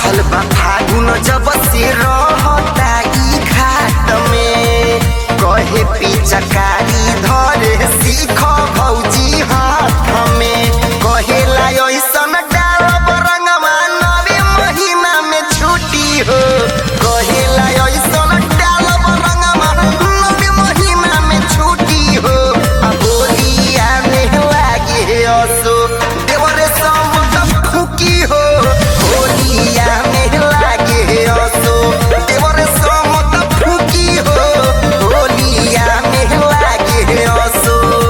चढ़ल बा फागुन जब से रहता ई घाट में कहे पिचकारी धरे सीख भौजी हाथ में कहेला ऐसन डालब रंगवा नवे महीना में छुट्टी हो कहेला ऐसन डालब रंगवा नवे महीना में छुट्टी हो आ बोलिया में लागे असो देवरे समत फुकी हो बोलिया में लागे असो देवरे समत फुकी हो बोलिया में लागे असो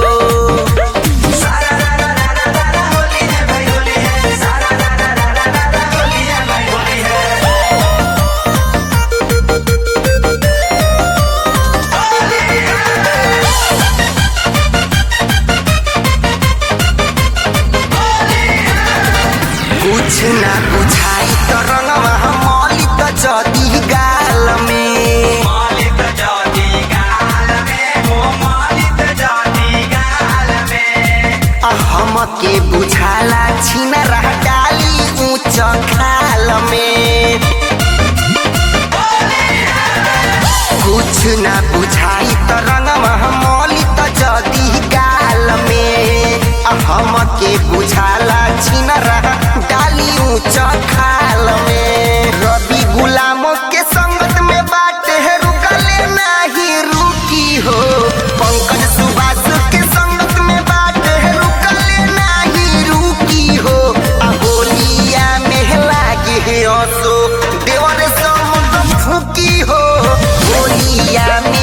कुछ ना बुझाई तो रंगवा मौली तो जदी गाल में मालिक जाति गाल में हो मालिक जाति गाल में आ हमके बुझाला छीन रह डाली ऊंच खाल में कुछ ना बुझाई तो रंगवा मौली तो जदी गाल में आ हमके बुझाला छीन रह डाली ऊंच खाल में रवि गुलामों के संगत में बाटे है रुकले नाही रुकी हो पंकज सुभाष के संगत में बाटे है रुकले नाही रुकी हो आ होलिया में लागे है असो देवर समुद्र फूकी हो होलिया में